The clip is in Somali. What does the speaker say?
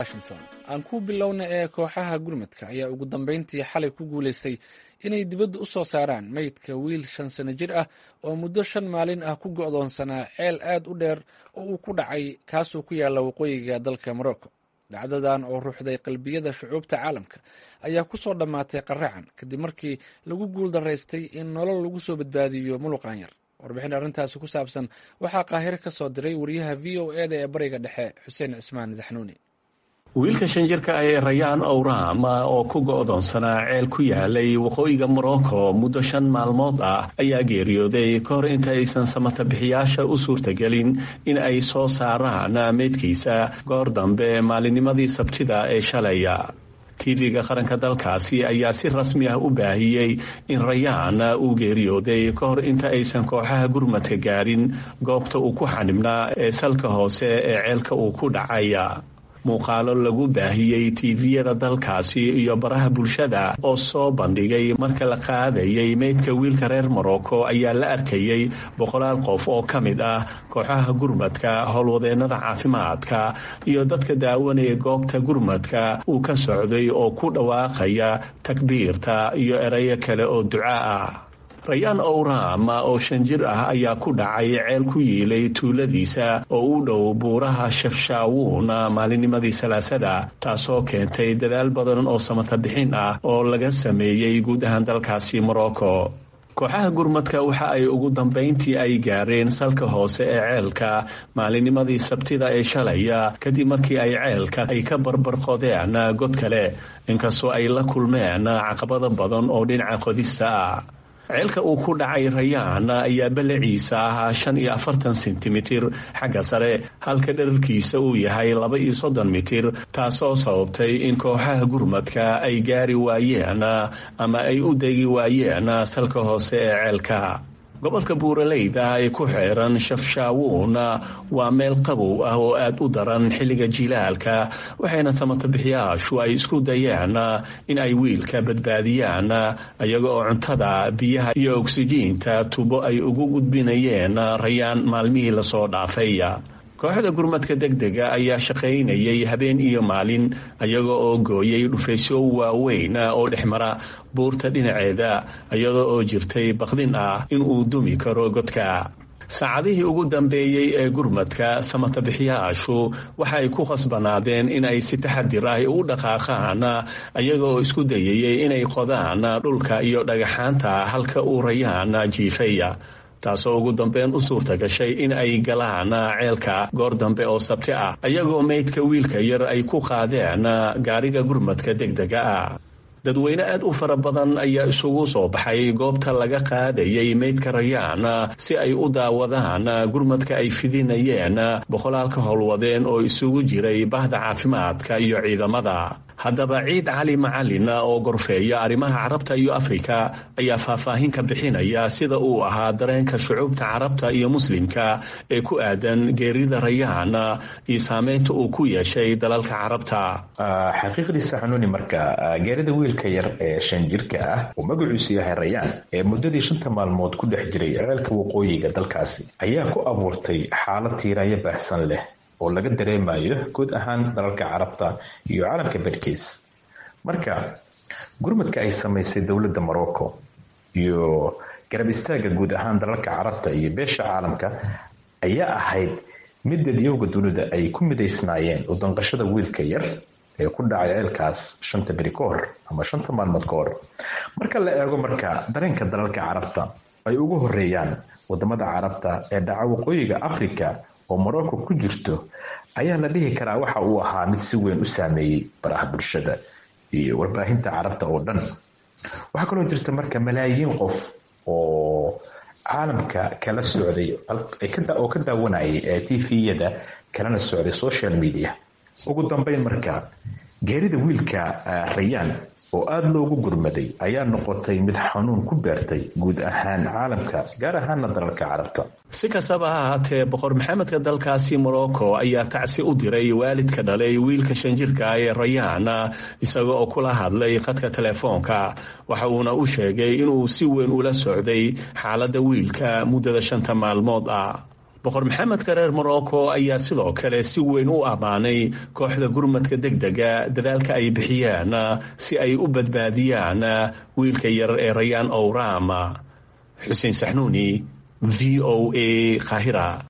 washington aan ku bilowna ee kooxaha gurmadka ayaa ugu dambeyntii xalay ku guulaystay inay dibadda u soo saaraan meydka wiil shan sano jir ah oo muddo shan maalin ah ku go'doonsanaa ceel aad u dheer oo uu ku dhacay kaasoo ku yaalla waqooyiga dalka morocco dhacdadan oo ruuxday qalbiyada shucuubta caalamka ayaa ku soo dhammaatay qaracan kadib markii lagu guul daraystay in nolol lagu soo badbaadiyo muluqan yar warbixin arrintaasi ku saabsan waxaa qaahiro ka soo diray wariyaha v o e da ee bariga dhexe xuseen cismaan zaxnuuni wiilka shan jirka ah ee rayaan owram oo ku go'doonsanaa ceel ku yaalay waqooyiga morocco muddo shan maalmood ah ayaa geeriyooday ka hor inta aysan samatabixiyaasha u suurtagelin in ay soo saaraan meydkiisa goor dambe maalinnimadii sabtida ee shalaya tv-ga qaranka dalkaasi ayaa si rasmi ah u baahiyey in rayaan uu geeriyooday ka hor inta aysan kooxaha gurmadka gaarin goobta uu ku xanibnaa ee salka hoose ee ceelka uu ku dhacay muuqaalo lagu baahiyey tiviyada dalkaasi iyo baraha bulshada oo soo bandhigay marka la qaadayay meydka wiilka reer morocco ayaa la arkayey boqolaal qof oo ka mid ah kooxaha gurmadka howlwadeennada caafimaadka iyo dadka daawanaya goobta gurmadka uu ka socday oo ku dhawaaqaya takbiirta iyo erayo kale oo duca ah rayaan owram oo shan jir ah ayaa ku dhacay ceel ku yiilay tuuladiisa oo u dhow buuraha shafshaawuun maalinnimadii salaasada taasoo keentay dadaal badan oo samata bixin ah oo laga sameeyey guud ahaan dalkaasi morocco kooxaha gurmadka waxa ay ugu dambayntii ay gaareen salka hoose ee ceelka maalinnimadii sabtida ee shalaya kadib markii ay ceelka ay ka barbarqodeen god kale inkastoo ay la kulmeen caqabada badan oo dhinaca qodista ah ceelka uu ku dhacay rayaan ayaa ballaciisa ahaa shan iyo afartan sentimitir xagga sare halka dherarkiisa uu yahay laba iyo soddon mitir taasoo sababtay in kooxaha gurmadka ay gaari waayeen ama ay u degi waayeen salka hoose ee ceelka gobolka buuraleyda ee ku xeeran shafshaawuun waa meel qabow ah oo aad u daran xilliga jilaalka waxayna samatabixiyaashu ay isku dayeen in ay wiilka badbaadiyaan iyaga oo cuntada biyaha iyo ogsijiinta tubo ay ugu gudbinayeen rayaan maalmihii lasoo dhaafay kooxda gurmadka degdega ayaa shaqaynayay habeen iyo maalin iyaga oo gooyay dhufaysyo waaweyn oo dhexmara buurta dhinaceeda iyada oo jirtay baqdin ah in uu dumi karo godka saacadihii ugu dambeeyey ee gurmadka samatabixiyaashu waxa ay ku khasbanaadeen in ay si taxadir ah u dhaqaaqaan iyaga oo isku dayayay inay qodaan dhulka iyo dhagaxaanta halka uu rayaan jiifay taasoo ugu dambeyn u suurta gashay in ay galaan ceelka goor dambe oo sabti ah iyagoo meydka wiilka yar ay ku qaadeen gaariga gurmadka degdega ah dadweyne aad u fara badan ayaa isugu soo baxay goobta laga qaadayay meydka rayaan si ay u daawadaan gurmadka ay fidinayeen boqolaalka howlwadeen oo isugu jiray bahda caafimaadka iyo ciidamada haddaba ciid cali macalin oo gorfeeya arrimaha carabta iyo afrika ayaa faahfaahin ka bixinaya sida uu ahaa dareenka shucuubta carabta iyo muslimka ee ku aadan geerida rayaan iyo saameynta uu ku yeeshay dalalka carabta xaqiiqdiisa xanuuni marka geerida wiilka yar ee shan jirka ah uu magaciisu yahay rayaan ee muddadii shanta maalmood ku dhex jiray ceelka waqooyiga dalkaasi ayaa ku abuurtay xaalad tiiraayo baahsan leh oo laga dareemayo guud ahaan dalalka carabta iyo caalamka badhkiis marka gurmadka ay samaysay dowladda morocco iyo garab istaagga guud ahaan dalalka carabta iyo beesha caalamka ayaa ahayd mid dadyowga dunida ay ku midaysnaayeen u danqashada wiilka yar ee ku dhacay ceelkaas shanta beri ka hor ama shanta maalmood ka hor marka la eego marka dareenka dalalka carabta ay ugu horeeyaan wadamada carabta ee dhaca waqooyiga africa oo morocco ku jirto ayaa la dhihi karaa waxa uu ahaa mid si weyn u saameeyey baraha bulshada iyo warbaahinta carabta oo dhan waxaa kaloo jirta marka malaayiin qof oo caalamka kala socday oo ka daawanayay t v-yada kalana socday social media ugu dambeyn marka geerida wiilka rayaan oo aada loogu gurmaday ayaa noqotay mid xanuun ku beertay guud ahaan caalamka gaar ahaana dalalka carabta si kastaba ha ahaatee boqor maxamedka dalkaasi morocco ayaa tacsi u diray waalidka dhalay wiilka shan jirka ah ee rayaan isaga oo kula hadlay khadka telefoonka waxa uuna u sheegay inuu si weyn ula socday xaaladda wiilka muddada shanta maalmood ah boqor maxamedka reer morocco ayaa sidoo kale si weyn u ammaanay kooxda gurmadka deg dega dadaalka ay bixiyeen si ay u badbaadiyaan wiilka yar ee rayaan owram xuseen saxnuuni v o a kahira